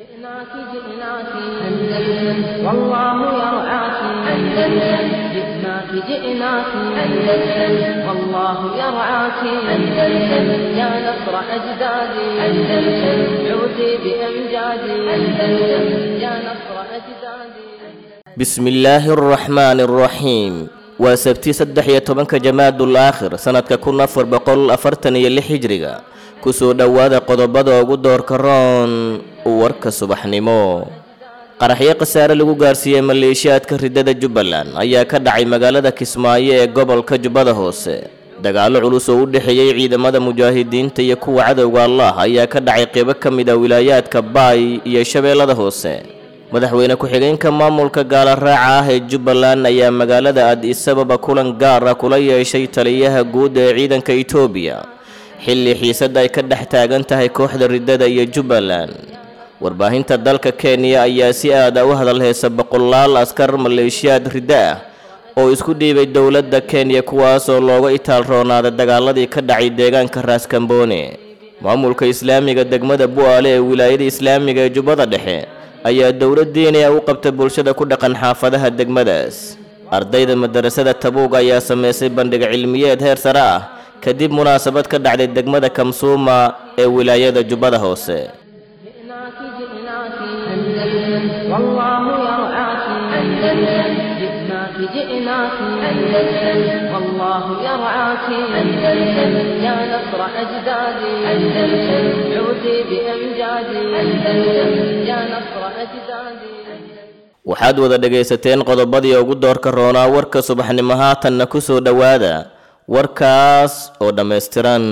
جئناك جئناك أندلس والله يرعاك أندلس جئناك جئناك أندلس والله يرعاك أندلس يا نصر أجدادي أندلس عودي بأمجادي أندلس يا نصر أجدادي بسم الله الرحمن الرحيم waa sabti saddex iyo tobanka jamaadul aakhir sanadka kun afar boqol afartan iyo lix hijriga kusoo dhowaada qodobada ugu doorka roon warka subaxnimo qaraxyo khasaare lagu gaarsiiyey maleeshiyaadka ridada jubbaland ayaa ka dhacay magaalada kismaayo ee gobolka jubbada hoose dagaallo culus oo u dhexeeyey ciidamada mujaahidiinta iyo kuwa cadowga allah ayaa ka dhacay qeybo ka mid a wilaayaadka baay iyo shabeellada hoose madaxweyne ku-xigeenka maamulka gaala raaca ah ee jubbaland ayaa magaalada addis ababa kulan gaar ah kula yeeshay taliyaha guud ee ciidanka etoobiya xilli xiisada ay ka dhex taagan tahay kooxda ridada iyo jubbaland warbaahinta dalka kenya ayaa si aada u hadalheysa boqolaal askar maleeshiyaad riddo ah oo isku dhiibay dowladda kenya kuwaasoo looga itaal roonaaday dagaaladii ka dhacay deegaanka raaskamboone maamulka islaamiga degmada bu'aale ee wilaayada islaamiga ee jubbada dhexe ayaa dowladdiinaya u qabta bulshada ku dhaqan xaafadaha degmadaas ardayda madarasada tabuug ayaa sameysay bandhig cilmiyeed heer sare ah kadib munaasabad ka dhacday degmada kamsuuma ee wilaayada jubbada hoose جئناك جئناك أندلس والله يرعاك أندلس جئناك جئناك أندلس والله يرعاك أندلس يا نصر أجدادي أندلس عودي بأمجادي أندلس يا نصر أجدادي waxaad wada dhegaysateen qodobadii ugu doorka roonaa warka subaxnimo haatanna ku soo dhowaada warkaas oo dhammaystiran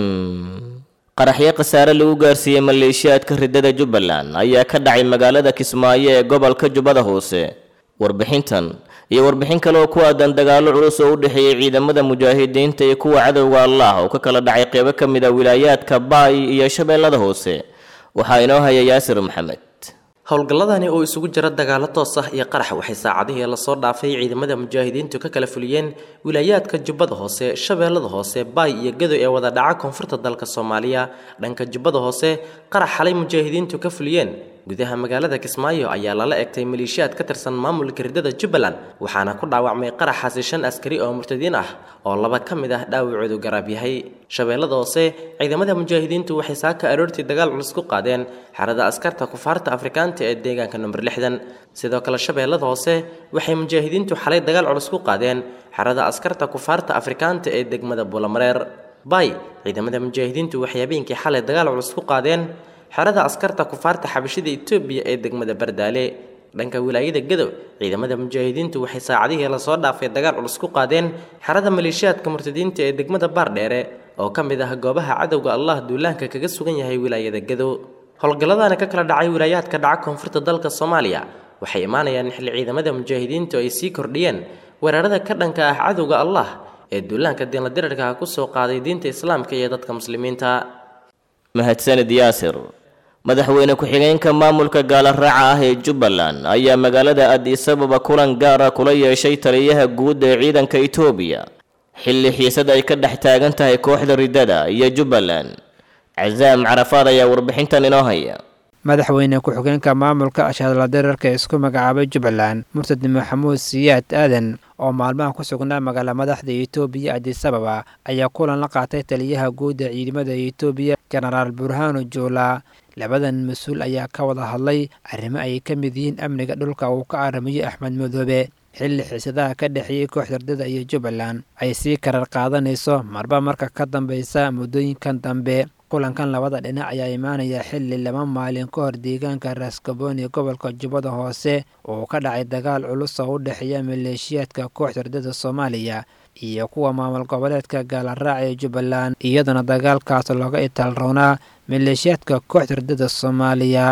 qaraxyo khasaare lagu gaarsiiyey maleeshiyaadka ridada jubbaland ayaa ka dhacay magaalada kismaayo ee gobolka jubbada hoose warbixintan iyo warbixin kale oo ku aadan dagaallo culus oo u dhexeeyey ciidamada mujaahidiinta iyo kuwa cadowga allah oo ka kala dhacay qeybo ka mid a wilaayaadka baay iyo shabeellada hoose waxaa inoo haya yaasir maxamed howlgalladani oo isugu jira dagaalo toos ah iyo qarax waxay saacadihii lasoo dhaafay ciidamada mujaahidiintu ka kala fuliyeen wilaayaadka jubbada hoose shabeellada hoose baay iyo gado ee wada dhaca koonfurta dalka soomaaliya dhanka jubbada hoose qarax xalay mujaahidiintu ka fuliyeen gudaha magaalada kismaayo ayaa lala egtay maleeshiyaad ka tirsan maamulka ridada jubbaland waxaana ku dhaawacmay qaraxaasi shan askari oo murtadiin ah oo laba ka mid ah dhaawacoodu garaab yahay shabeellada hoose ciidamada mujaahidiintu waxay saaka aroortii dagaal culus ku qaadeen xerada askarta kufaarta afrikaanta ee deegaanka number lixdan sidoo kale shabeellada hoose waxay mujaahidiintu xalay dagaal culus ku qaadeen xerada askarta kufaarta afrikaanta ee degmada buulamareer bay ciidamada mujaahidiintu waxay habeenkii xalay dagaal culus ku qaadeen xerada askarta kufaarta xabashida etoobiya ee degmada bardaale dhanka wilaayada gadow ciidamada mujaahidiintu waxay saacadihii lasoo dhaafay dagaal culus ku qaadeen xerada maleeshiyaadka murtadiinta ee degmada baardheere oo ka mid ah goobaha cadowga allah duulaanka kaga sugan yahay wilaayada gadow howlgalladani ka kala dhacay wilaayaadka dhaca koonfurta dalka soomaaliya waxay imaanayaan xilli ciidamada mujaahidiintu ay sii kordhiyeen weerarada ka dhanka ah cadowga allah ee duulaanka diinladirarka kusoo qaaday diinta islaamka iyo dadka muslimiinta mahadsanid yaasir madaxweyne ku-xigeenka maamulka gaala raaca ah ee jubbaland ayaa magaalada addis ababa kulan gaar ah kula yeeshay taliyaha guud ee ciidanka etoobiya xilli xiisad ay ka dhex taagan tahay kooxda ridada iyo jubbaland casaam carafaad ayaa warbixintan inoo haya madaxweyne ku-xigeenka maamulka ashadla dirarka isku magacaabay jubbaland murtad maxamuud siyaad aadan oo maalmaha ku sugnaa magaala madaxda etoobiya addis ababa ayaa kulan la qaatay taliyaha guud ee ciidamada etoobiya jenaraal burhano joola labadan mas-uul ayaa ka wada hadlay arrimo ay ka mid yihiin amniga dhulka uu ka aramiyey axmed madoobe xilli xiisadaha ka dhexeeyey kooxda ridada iyo jubbaland ay sii karar qaadanayso marba marka ka dambeysa muddooyinkan dambe kulankan labada dhinac ayaa imaanaya xilli laba maalin ka hor deegaanka raasgabooni gobolka jubbada hoose oo ka dhacay dagaal culus oo u dhexeeya maleeshiyaadka kooxda ridada soomaaliya iyo kuwa maamul goboleedka gaalaraac ee jubbaland iyaduna dagaalkaas looga itaalroonaa maleeshiyaadka kooxda ridada soomaaliya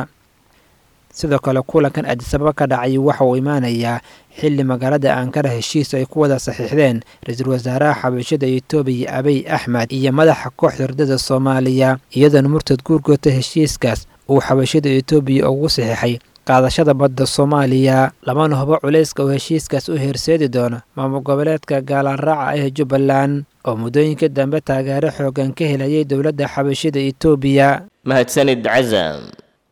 sidoo kale kulankan adisababa ka dhacay waxa uu imaanayaa xilli magaalada ankara heshiis ay ku wada saxiixdeen ra-iisul wasaaraha xabashada etoobiya abiy axmed iyo madaxa kooxda ridada soomaaliya iyadoona murtad guurgoota heshiiskaas uu xabashada etoobiya ugu saxiixay qaadashada badda soomaaliya lamana hubo culayska oo heshiiskaas u heerseedi doono maamul goboleedka gaalaraaca ee jubbaland oo muddooyinka dambe taageero xoogan ka helayay dowladda xabashada etoobiya mahadsanid cazam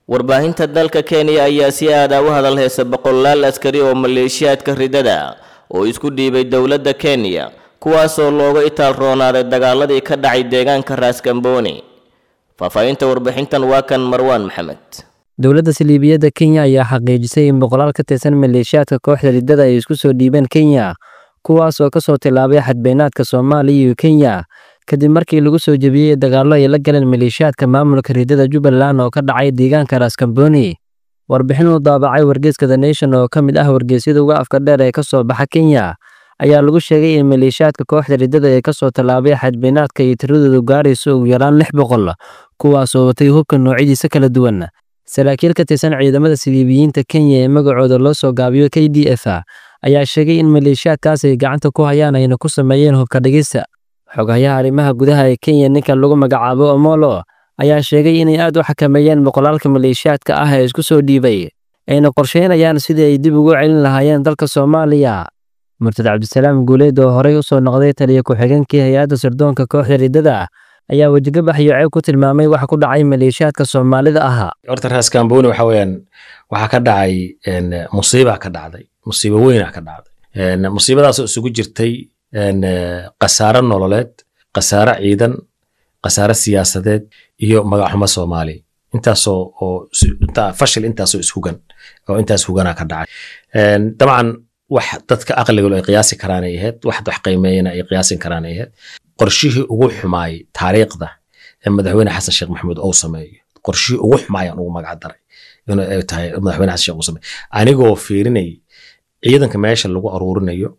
warbaahinta dalka kenya ayaa si aada u hadal haysa boqolaal askari oo maleeshiyaadka ridada oo isku dhiibay dowladda kenya kuwaasoo looga itaal roonaaday dagaaladii ka dhacay deegaanka raaskambooni faahfaahinta warbixintan waa kan marwaan maxamed dowladda saliibiyadda kenya ayaa xaqiijisay in boqolaal ka tirsan maleeshiyaadka kooxda riddada ay isku soo dhiibeen kenya kuwaas oo ka soo tilaabay xadbeenaadka soomaaliya iyo kenya kadib markii lagu soo jebiyey dagaallo ay la galeen maleeshiyaadka maamulka riddada jubbaland oo ka dhacay deegaanka raaskambooni warbixin uu daabacay wargeyska the nation oo ka mid ah wargeysyada uga afka dheer ee ka soo baxa kenya ayaa lagu sheegay in maleeshiyaadka kooxda riddada ee ka soo tallaabay xadbeenaadka iyo tiradoodu gaarayso ugu yaraan lix boqol kuwaasoo watay hubka noocyadiisa kala duwan saraakiil ka tirsan ciidamada siliibiyiinta kenya ee magacooda loo soo gaabiyo k d f ayaa sheegay in maleeshiyaadkaas ay gacanta ku hayaan ayna ku sameeyeen hubka dhigista xogayaha arrimaha gudaha ee kenya ninka lagu magacaabo omolo ayaa sheegay inay aad u xakameeyeen boqolaalka maleeshiyaadka ah ee isku soo dhiibay ayna qorsheynayaan sidii ay dib ugu celin lahaayeen dalka soomaaliya murtad cabdisalaam guuleed oo horey u soo noqday taliya ku-xigeenkii hay-adda sirdoonka kooxda riddada ayaa wejigabax iyo ceeb ku tilmaamay waxa ku dhacay maleeshiyaadka soomaalida ahaa horta raaskambooni waxa weeyaan waxaa ka dhacay musiiba ka dhacday musiibo weyna ka dhacday musiibadaasoo isugu jirtay khasaaro nololeed khasaaro ciidan khasaaro siyaasadeed iyo magaxumo soomaali intaasoo oo fashil intaasoo ishugan oo intaas hugana ka dhacay dabcan wax dadka aqligalo ay qiyaasi karaan ay ahayd wax wax qiimeeyana ay qiyaasin karaan ay ahayd qorshihii ugu xumaayay taariikhda ee madaxweyne xasan sheekh maxamuud ou sameeyo qorshihii ugu xumaayaan ugu magac daray inuu ay tahay madaxweyne xasan sheekh uu sameeyo anigoo fiirinay ciidanka meesha lagu aruurinayo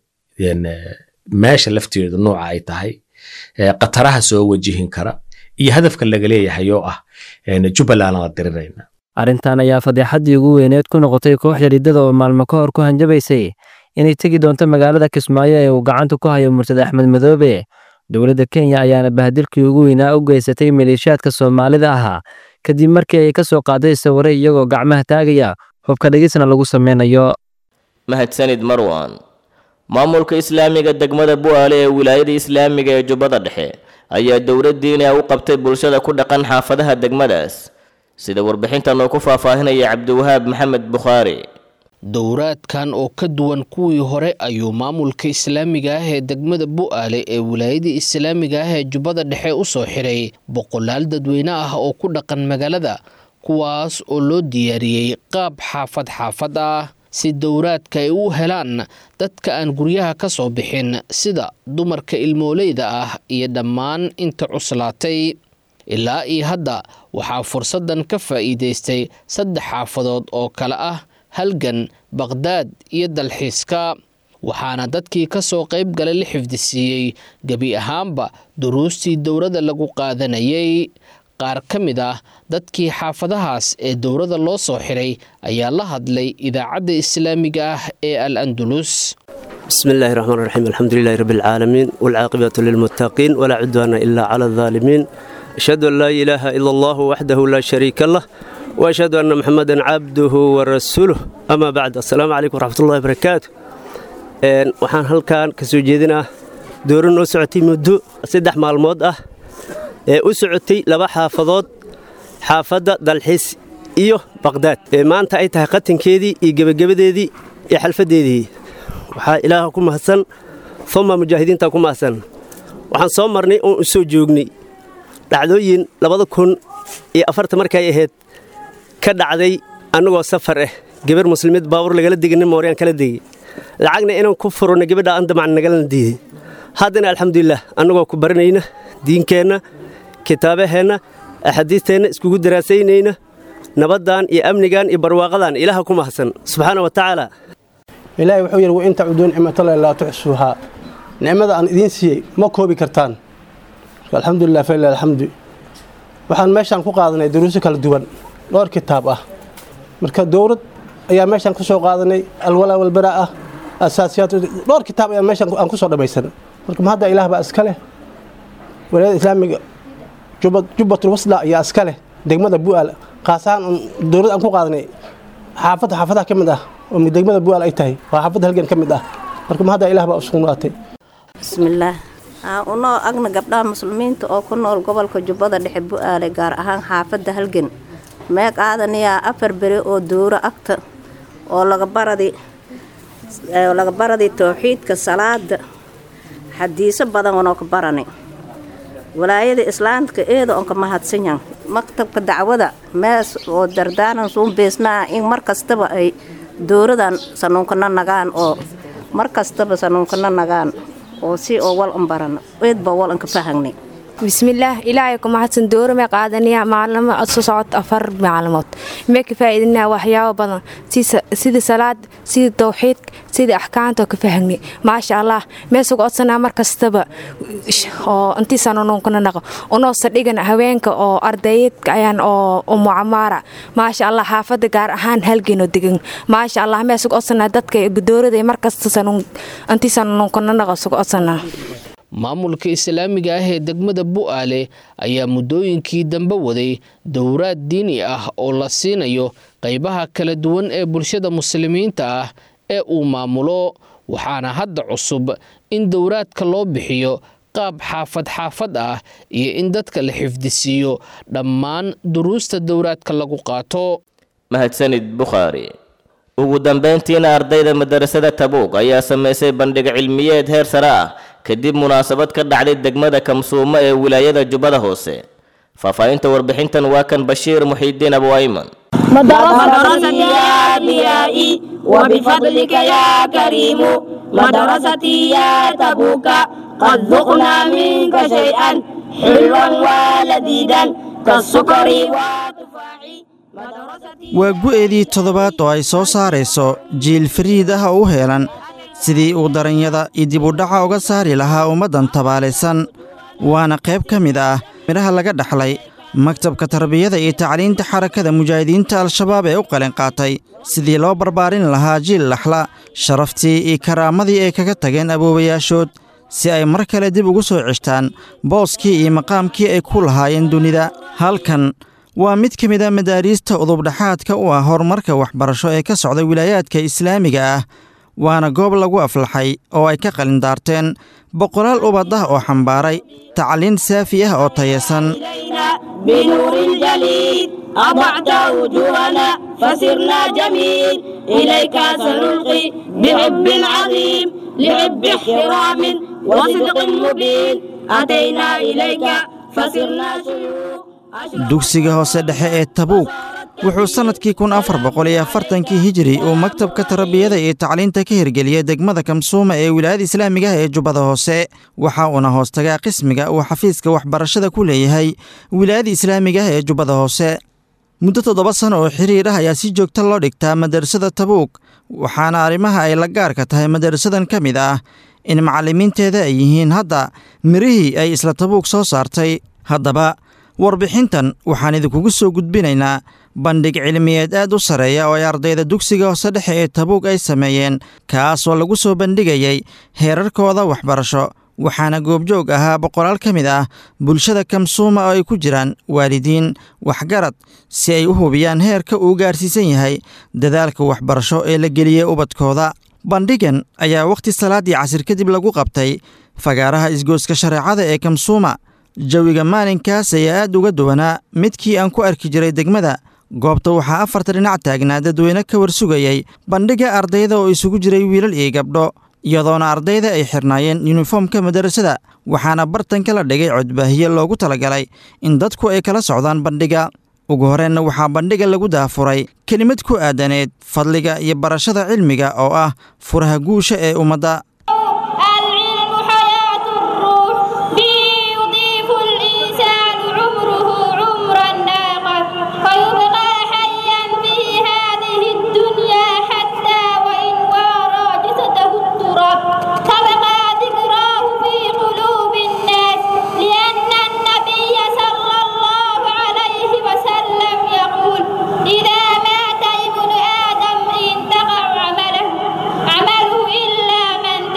meesha lafteedu nooca ay tahay khataraha soo wajihin kara iyo hadafka laga leeyahay oo ah jubbaland la dirirayna arrintan ayaa fadeexaddii ugu weyneed ku noqotay kooxda riddada oo maalmo ka hor ku hanjabaysay inay tegi doonto magaalada kismaayo ee uu gacanta ku hayo murtad axmed madoobe dowladda kenya ayaana bahdilkii ugu weynaa u geysatay maleeshiyaadka soomaalida ahaa kadib markii ay ka soo qaaday sawire iyagoo gacmaha taagaya hubka dhigisna lagu sameynayo mahadsanid marwan maamulka islaamiga degmada bu'aale ee wilaayada islaamiga ee jubbada dhexe ayaa dowladdiina u qabtay bulshada ku dhaqan xaafadaha degmadaas sida warbixintan oo ku faahfaahinaya cabdiwahaab maxamed bukhaari dowraadkan oo ka duwan kuwii hore ayuu maamulka islaamiga ah ee degmada bu'aale ee wilaayada islaamiga ah ee jubbada dhexe u soo xiray boqolaal dadweyne ah oo ku dhaqan magaalada kuwaas oo loo diyaariyey qaab xaafad xaafad ah si dowraadka ay u helaan dadka aan guryaha ka soo bixin sida dumarka ilmooleyda ah iyo dhammaan inta cuslaatay ilaa iyo hadda waxaa fursaddan ka faa'iidaystay saddex xaafadood oo kale ah halgan baqhdaad iyo dalxiiska waxaana dadkii ka soo qayb galay la xifdisiiyey gebi ahaanba duruustii dowladda lagu qaadanayay qaar ka mid ah dadkii xaafadahaas ee dowladda loo soo xiray ayaa la hadlay idaacadda islaamiga ah ee al andulus بسم الله الرحمن الرحيم الحمد لله رب العالمين والعاقبة للمتقين ولا عدوان إلا على الظالمين أشهد أن لا إله إلا الله وحده لا شريك له وأشهد أن محمدا عبده ورسوله أما بعد السلام عليكم ورحمة الله وبركاته waxaan halkan ka soo jeedinaa dooro noo socotay muddo saddex maalmood ah ee u socotay laba xaafadood xaafadda dalxiis iyo baqhdaad ee maanta ay tahay qatankeedii iyo gebagabadeedii iyo xalfaddeedii waxaa ilaaha ku mahadsan uma mujaahidiinta ku mahadsan waxaan soo marnay oon u soo joognay dhacdooyin labada kun iyo afarta markay ahayd ka dhacday annagoo safar ah gabar muslimiid baabur lagala degay nin mooryaan kala degay lacagna inaan ku furno gabadha aan damacan nagalana diiday haddana alxamdulilah annagoo ku baranayna diinkeenna kitaabaheenna axaadiisteenna iskugu daraasaynayna nabaddan iyo amnigan iyo barwaaqadan ilaaha ku mahadsan subxaana wa tacaala ilaahay wuxuu yidhi wain tacuduu nicmatallahi laa tuxsuuhaa nicmada aan idiin siiyey ma koobi kartaan alxamdulilah falilah alxamdu waxaan meeshaan ku qaadanay duruuso kala duwan dhowr kitaab ah marka dowlad ayaa meeshaan ku soo qaadanay alwalaa walbaraa ah asaasiyaat dhowr kitaab ayaa meeshaan aan ku soo dhammaysan marka ma hadda ilaah baa iska leh walaayada islaamiga jubbatul wasla ayaa iska leh degmada bu'aal khaasahaan dowlad aan ku qaadanay xaafadda xaafadaha ka mid ah oo degmada bu'aal ay tahay waa xaafadda halgan ka mid ah marka ma hadda ilaah baa usugnaatay bismillaah unoo agna gabdhaha muslimiinta oo ku nool gobolka jubbada dhexe bu'aale gaar ahaan xaafadda halgan mee qaadanayaa afar beri oo duuro agta oo laga baradi oo laga baradi towxiidka salaada xadiiso badan onoo ka barani walaayada islaamka eeda onka mahadsanyan maktabka dacwada mees oo dardaanan suun beesnaa in mar kastaba ay dowradan sanuunkana nagaan oo mar kastaba sanuunkana nagaan oo si oo wal an barana eedba wal anka fahagni bismillaah ilaahay ku mahadsan dowra mee qaadanayaa maalimo soo socod afar maalmood mee ka faa'iidinaa waxyaabo badan sida salaad sida towxiidka sida axkaamta oo ka fahagni maasha allah mee suga odsanaa mar kastaba oo intiisaan unuunkana naqo unoo sadhigan haweenka oo ardayeedka ayaan oo umucamaara maasha allah xaafadda gaar ahaan halgeenoo degan maasha allah mee suga odsanaa dadka dowrada mar kasta intiisaan unuunkana naqo suga odsanaa maamulka islaamiga ah ee degmada bu'aale ayaa muddooyinkii dambe waday dowraad diini ah oo la siinayo qaybaha kala duwan ee bulshada muslimiinta ah ee uu maamulo waxaana hadda cusub in dowraadka loo bixiyo qaab xaafad xaafad ah iyo in dadka la xifdisiiyo dhammaan duruusta dowraadka lagu qaato mahadsanid bukhaari ugu dambayntiina ardayda madarasada tabuuq ayaa samaysay bandhig cilmiyeed heer sare ah kadib munaasabad ka dhacday degmada kamsuumo ee wilaayada jubbada hoose faahfaahinta warbixintan waa kan bashiir muxiidiin abu ayman مدرستي يا أبيائي وبفضلك يا كريم مدرستي يا تبوك قد ذقنا منك شيئا حلوا ولذيذا كالسكر والتفاح waa gu'eedii toddobaad oo ay soo saarayso jiil fariid ah oo u heelan sidii uu daranyada iyo dibudhaca uga saari lahaa ummaddan tabaalaysan waana qayb ka mid ah midhaha laga dhaxlay maktabka tarbiyada iyo tacliinta xarakada mujaahidiinta al-shabaab ee u qalin qaatay sidii loo barbaarin lahaa jiil laxla sharaftii iyo karaamadii ay kaga tageen aboobayaashood si ay mar kale dib ugu soo ceshtaan booskii iyo maqaamkii ay ku lahaayeen dunida halkan waa mid ka mid a madaariista udubdhaxaadka u ah horumarka waxbarasho ee ka socda wilaayaadka islaamiga ah waana goob lagu aflaxay oo ay ka qalindaarteen boqolaal ubad ah oo xambaaray tacliin saafi ah oo tayasan بنور الجليل أضعت وجوهنا فسرنا جميل إليك سنلقي بحب عظيم لحب احترام وصدق مبين أتينا إليك فسرنا شيوخ dugsiga hoose dhexe ee tabuuk wuxuu sannadkii kun afar boqol iyo afartankii hijiri uu maktabka tarbiyada iyo tacliinta ka hirgeliyey degmada kamsuuma ee wilaayada islaamiga ah ee jubbada hoose waxa uuna hoostagaa qismiga uu xafiiska waxbarashada ku leeyahay wilaayada islaamiga ah ee jubbada hoose muddo toddoba sano oo xiriir ah ayaa si joogta loo dhigtaa madarasada tabuuk waxaana arrimaha ay la gaarka tahay madarasadan ka mid ah in macallimiinteeda ay yihiin hadda mirihii ay isla tabuuk soo saartay haddaba warbixintan waxaan idinkugu soo gudbinaynaa bandhig cilmiyeed aad u sarreeya oo ay ardayda dugsiga hoose dhexe ee tabuug ay sameeyeen kaasoo lagu soo bandhigayay heerarkooda waxbarasho waxaana goobjoog ahaa boqolaal ka mid ah bulshada kamsuuma oo ay ku jiraan waalidiin waxgarad si ay u hubiyaan heerka uu gaarsiisan yahay dadaalka waxbarasho ee la geliyey ubadkooda bandhigan ayaa wakhti salaaddii casir kadib lagu qabtay fagaaraha isgooska shareecada ee kamsuuma jawiga maalinkaas ayaa aad uga duwanaa midkii aan ku arki jiray degmada goobta waxaa afarta dhinac taagnaa dadweyne ka warsugayay bandhigga ardayda oo isugu jiray wiilal iyo gabdho iyadoona ardayda ay xirnaayeen yuniformka madarasada waxaana bartanka la dhigay codbaahiye loogu talagalay in dadku ay kala socdaan bandhigga ugu horeenna waxaa bandhigga lagu daafuray kelimad ku aadaneed fadliga iyo barashada cilmiga oo ah furaha guusha ee ummadda العلم حياة الروح به يضيف الإنسان عمره عمرا ناقا فيبقى حيا في هذه الدنيا حتى وإن وارى جسده التراب تبقى ذكراه في قلوب الناس لأن النبي صلى الله عليه وسلم يقول إذا مات ابن آدم انتقع عمله عمله إلا من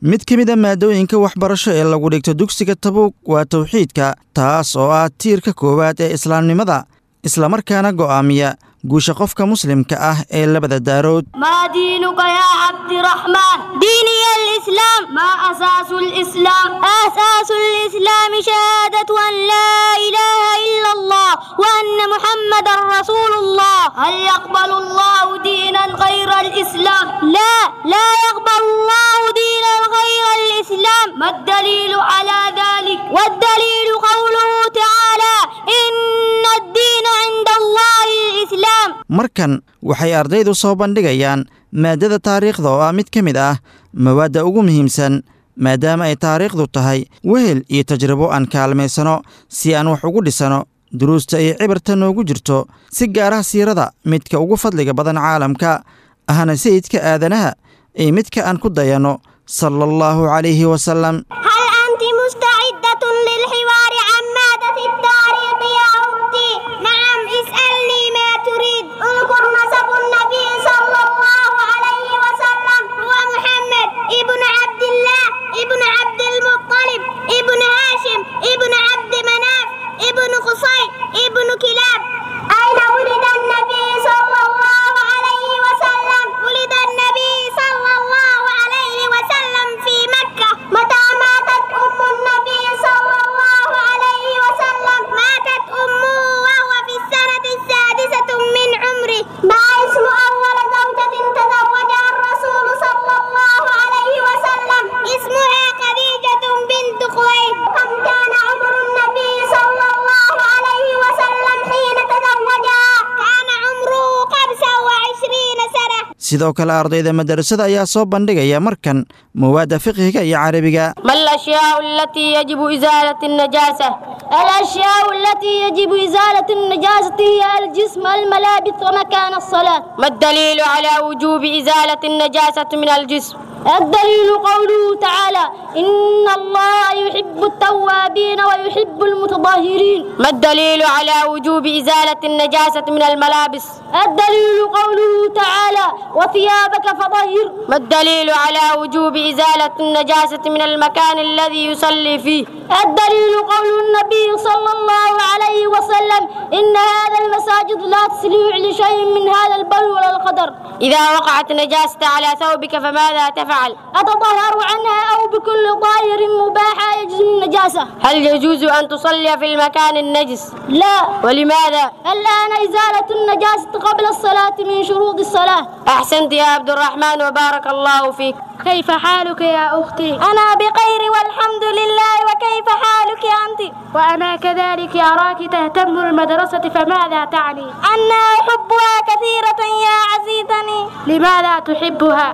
mid ka mid a maadooyinka waxbarasho ee lagu dhigto dugsiga tabuug waa tawxiidka taas oo ah tiirka koowaad ee islaamnimada islamarkaana go'aamiya guusha qofka muslimka ah ee labada daarood ما دينك يا عبد الرحمن ديني الإسلام ما أساس الإسلام أساس الإسلام شهادة أن لا إله إلا الله وأن محمد رسول الله هل يقبل الله دينا غير الإسلام لا لا يقبل الله دينا غير الإسلام ما الدليل على ذلك والدليل قوله تعالى إن الدين عند الله الإسلام markan waxay ardaydu soo bandhigayaan maaddada taariikhda oo ah mid ka mid ah mawaadda ugu muhiimsan maadaama ay taariikhdu tahay wehel iyo tajribo aan kaalmaysano si aan wax ugu dhisano duruusta iyo cibarta noogu jirto si gaaraha siirada midka ugu fadliga badan caalamka ahna sayidka aadanaha iyo midka aan ku dayanno sala allahu calayhi wasalam هل أنت مستعدة للحوار عن مادة التاريخ يا أختي؟ نعم اسألني ما تريد اذكر نسب النبي صلى الله عليه وسلم هو محمد ابن عبد الله ابن عبد المطلب ابن هاشم ابن عبد مناف ابن قصي ابن كلاب أين ولد النبي صلى الله عليه وسلم؟ ولد النبي صلى الله عليه وسلم في مكة متى ماتت أم النبي صلى الله عليه وسلم؟ ماتت أمه وهو في السنة السادسة من عمره ما اسم أول زوجة تزوجها الرسول صلى الله عليه وسلم؟ اسمها خديجة بنت خويلد كم كان عمر النبي صلى الله عليه وسلم حين تزوجها؟ كان عمره خمسة وعشرين سنة sidoo kale ardayda madarasada ayaa soo bandhigaya markan mawaadda fiqhiga iyo carabiga ما الأشياء التي يجب إزالة النجاسة؟ الأشياء التي يجب إزالة النجاسة هي الجسم الملابس ومكان الصلاة ما الدليل على وجوب إزالة النجاسة من الجسم؟ الدليل قوله تعالى إن الله يحب التوابين ويحب المتطهرين ما الدليل على وجوب إزالة النجاسة من الملابس الدليل قوله تعالى وثيابك فطهر ما الدليل على وجوب إزالة النجاسة من المكان الذي يصلي فيه الدليل قول النبي صلى الله عليه وسلم إن هذا المساجد لا تسليع لشيء من هذا البر ولا القدر إذا وقعت نجاسة على ثوبك فماذا تفعل أتطهر عنها أو بكل طاهر مباح يجوز النجاسة هل يجوز أن تصلي في المكان النجس لا ولماذا الآن إزالة النجاسة قبل الصلاة من شروط الصلاة أحسنت يا عبد الرحمن وبارك الله فيك كيف حالك يا أختي أنا بخير والحمد لله وكيف حالك أنت وأنا كذلك أراك تهتم المدرسة فماذا تعني أنا أحبها كثيرة يا عزيزتي لماذا تحبها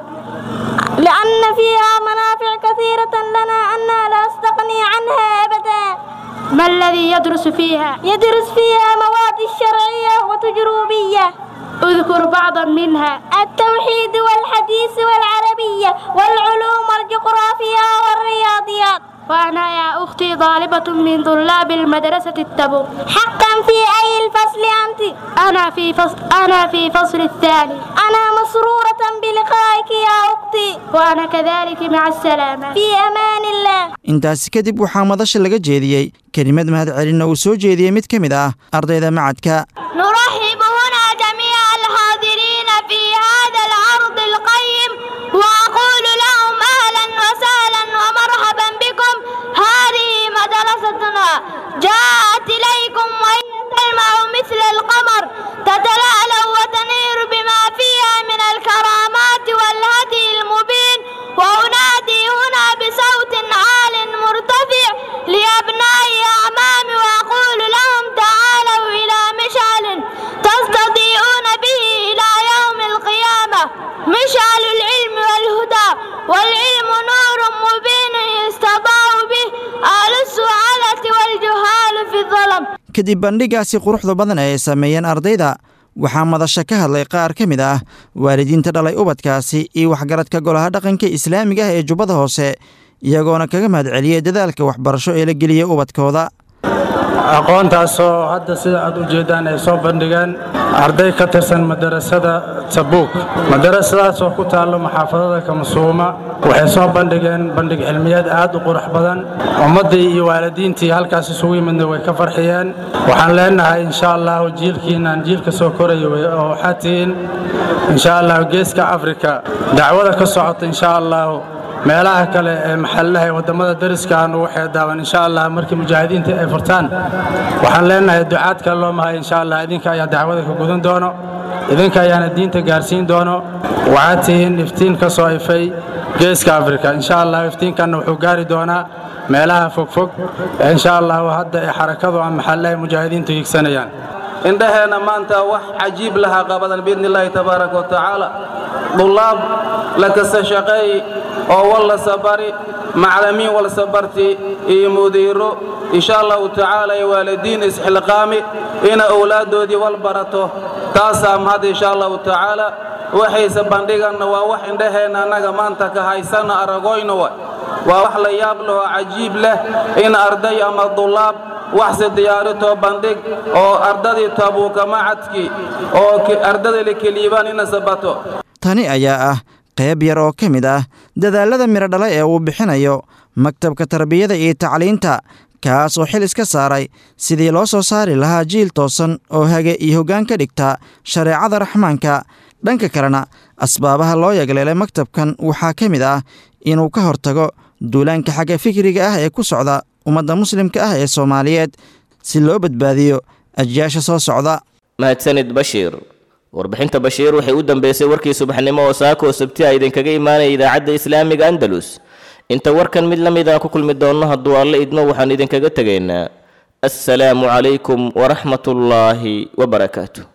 لأن فيها منافع كثيرة لنا أنا لا أستغني عنها أبدا ما الذي يدرس فيها؟ يدرس فيها مواد الشرعية وتجربية اذكر بعضا منها التوحيد والحديث والعربية والعلوم والجغرافيا والرياضيات وأنا يا أختي طالبة من طلاب المدرسة التبوك حقا في أي الفصل أنت؟ أنا في فصل أنا في فصل الثاني أنا مسرورة بلقائك يا أختي وأنا كذلك مع السلامة في أمان الله intaasi kadib waxaa madasha laga jeediyey kelimad mahadcelinna uu soo jeediyey mid ka mid ah ardayda macadka نرحب هنا جميع الحاضرين في هذا العرض القيم وأقول لهم أهلا وسهلا ومرحبا بكم هذه مدرستنا جاءت إليكم وهي تلمع مثل القمر تتلألأ وتنير بما فيها من الكرامات والهدي المبين وأنادي هنا بصوت عال مرتفع لأبناء أعمامي وأقول لهم تعالوا إلى مشعل تستضيئون به إلى يوم القيامة مشعل العلم والهدى والعلم نور مبين يستضاء به أهل السعادة والجهال في الظلم kadib bandhigaasi quruxda badan ee ay sameeyeen ardayda waxaa madasha ka hadlay qaar ka mid ah waalidiinta dhalay ubadkaasi iyo waxgaradka golaha dhaqanka islaamiga ah ee jubbada hoose iyagoona kaga mahadceliyey dadaalka waxbarasho ee la geliyey ubadkooda aqoontaasoo hadda sida aad u jeeddaan ay soo bandhigeen arday ka tirsan madarasada tabuuk madarasadaasoo ku taallo maxaafadada kamasuuma waxay soo bandhigeen bandhig cilmiyeed aad u qurux badan ummaddii iyo waalidiintii halkaas isugu yimidna way ka farxiyeen waxaan leenahay insha allahu jiilkiinaan jiilka soo koraya oo waxaad tihiin insha allahu geeska afrika dacwada ka socota insha allahu meelaha kale ee maxalladaha ee waddamada dariska aan ugu xeedaaban insha allah markii mujaahidiinta ay furtaan waxaan leenahay ducaad kale loo mahay insha allah idinka ayaa dacwada ka gudan doono idinka ayaana diinta gaarsiin doono waxaad tihiin iftiin ka soo ifay geeska afrika insha allah iftiinkanna wuxuu gaari doonaa meelaha fogfog ee insha allahu hadda ee xarakadu ama maxalladaha mujaahidiintu higsanayaan indhaheenna maanta wax cajiib lahaa qabadan biidni illaahi tabaaraka wa tacaala dullaab la kasa shaqeey oo wallasa bari maclamiin walsa barti iyo mudiiro insha allahu tacaala iyo waalidiin isxilqaami ina owlaaddoodii wal barato taasaa mahad insha allahu tacaala waxayse bandhiganna waa wax indhaheenna annaga maanta ka haysana aragoyna wa waa wax la yaab leh oo cajiib leh in arday ama dullaab waxse diyaaritoo bandhig oo ardadii tabuuka macadkii oo ardada la keliibaan ina sabato tani ayaa ah qayb yar oo ka mid ah dadaallada midhodhala ee uu bixinayo maktabka tarbiyada iyo tacliinta kaas oo xil iska saaray sidii loo soo saari lahaa jiil toosan oo hage iyo hoggaan ka dhigta shareecada raxmaanka dhanka kalena asbaabaha loo yagleelay maktabkan waxaa ka mid ah inuu ka hortago duulaanka xagga fikriga ah ee ku socda ummadda muslimka ah ee soomaaliyeed si loo badbaadiyo ajyaasha soo socda mahadsanid bashiir warbixinta bashiir waxay u dambeysay warkii subaxnimo oo saako oo sabti a idinkaga imaanaya idaacadda islaamiga andalus inta warkan mid la mid aan ku kulmi doonno hadduu alle idmo waxaan idinkaga tegaynaa assalaamu calaykum waraxmatullaahi wabarakaatu